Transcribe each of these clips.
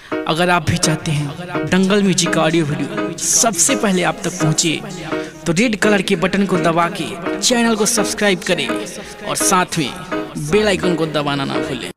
अगर आप भी चाहते हैं दंगल म्यूजिक का ऑडियो वीडियो सबसे पहले आप तक पहुंचे तो रेड कलर के बटन को दबा के चैनल को सब्सक्राइब करें और साथ में बेल आइकन को दबाना ना भूलें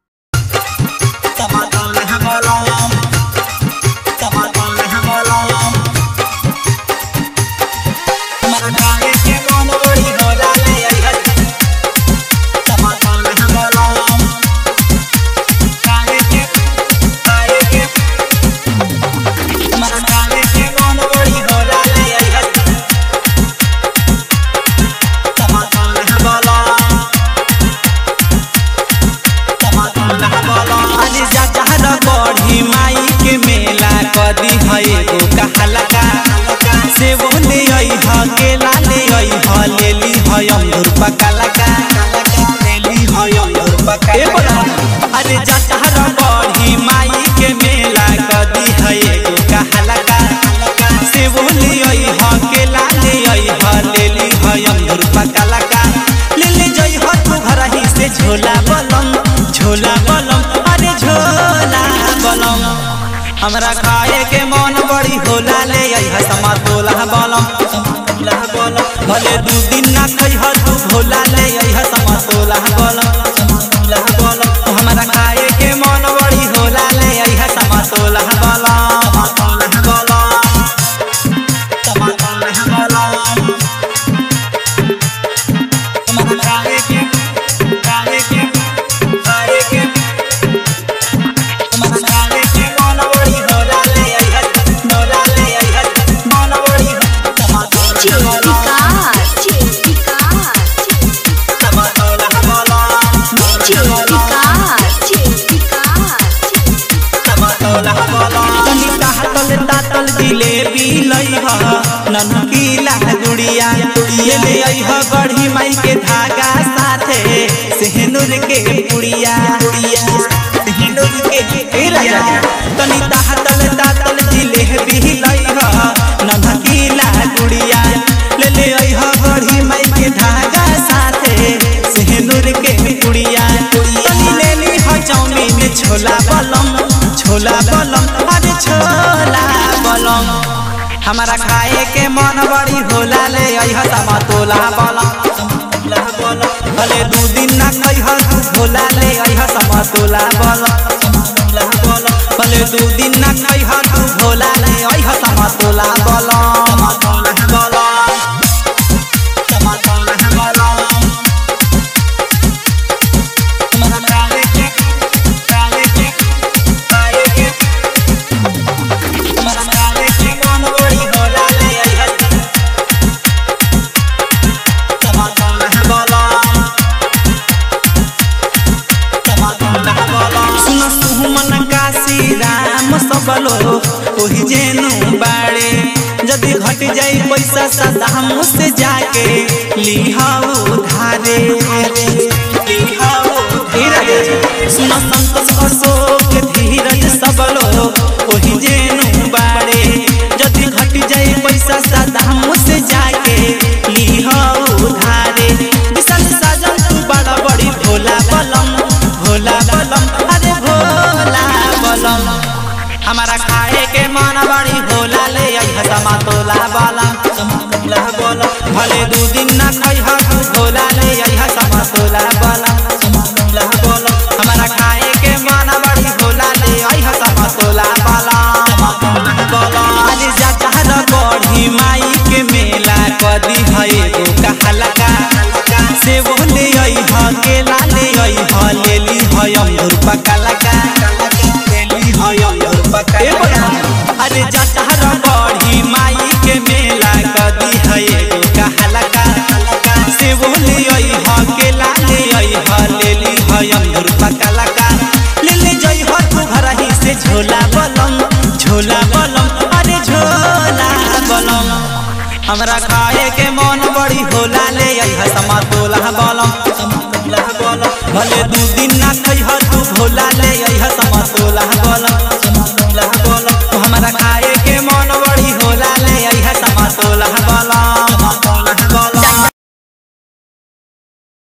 बढ़ी माई के मेला कदी है एगो कहलका से वो ले आई ह केला ले आई ह लेली है अंगूर पकलका लेली है अंगूर पकलका अरे जचहर बढ़ी माई के मेला कदी है एगो कहलका से वो ले आई ह केला ले आई ह लेली है अंगूर पकलका ले ले जई ह तू घर ही से झोला बलम झोला बलम अरे झोला बलम हमरा खाए के मन बड़ी होला ले आई है समा तोला बलम तोला बलम भले दू दिन ना खई ह तू भोला ले आई है समा तोला बलम तोला बलम हमरा खाए के मन बड़ी होला ले आई है समा तोला बलम तोला बलम समा तोला बलम हमरा खाए के खाए के खाए के जिलेबी लई ह ननकीला गुड़िया ये ले आई ह गढ़ी माई के धागा साथे सेहनुर के पुड़िया पुड़िया सेहनुर के ए राजा तनी ताहतल तातल जिलेबी लई ह ननकीला गुड़िया ले ले आई ह गढ़ी माई के धागा साथे सेहनुर के पुड़िया तनी ले ली ह चाउमीन छोला बलम छोला बलम अरे छोला बलम हमारा खाए के मन बड़ी होला ले आई ह तमा तोला बलम भले दू दिन ना खई ह तू भोला ले आई ह तमा तोला बलम भले दू दिन ना खई ह तू भोला ले आई ह तमा तोला बलम बलम तमा तोला बलम हमारा खाए के खाए के खाए के हमारा खाए के मन बड़ी होला ले आई ह तमा तोला बलम सुन सुमन काशी राम सबलो ओही जेनु बाड़े जदि घट जाई पैसा सदा मुझसे जाके लिहाओ धारे लिहाओ धीरज सुन संतोष अशोक धीरज सबलो ओही जेनु बाड़े जदि घट जाई पैसा सदा मुझसे जाके लिहाओ धारे विशाल साजन तू बड़ा बड़ी भोला बलम भोला बलम अरे भोला बलम हमारा खाए के मन बड़ी भोला ले आई हसमा तोला बलम तोला बलम भले दू दिन ना खई ह तू भोला ले आई हसमा तोला बलम तोला बलम हमारा खाए के मन बड़ी भोला ले आई हसमा तोला बलम तोला बलम अरे जचहर बढ़ी माई के मेला कदी है एगो कहलका से वो ले आई ह केला ले आई ह लेली है अंगूर पकलका लेली है अंगूर पकलका अरे जटहर बढ़ी माई के मेला कदी है एगो कहलका से वो ले आई ह केला ले आई ह लेली है अंगूर पकलका ले ले जई ह तू घर ही से झोला बलम झोला बलम अरे झोला बलम हमरा खाए के मन बड़ी होला ले आई ह समा तोला बलम भले दू दिन ना खई ह तू भोला ले आई ह समा तोला बलम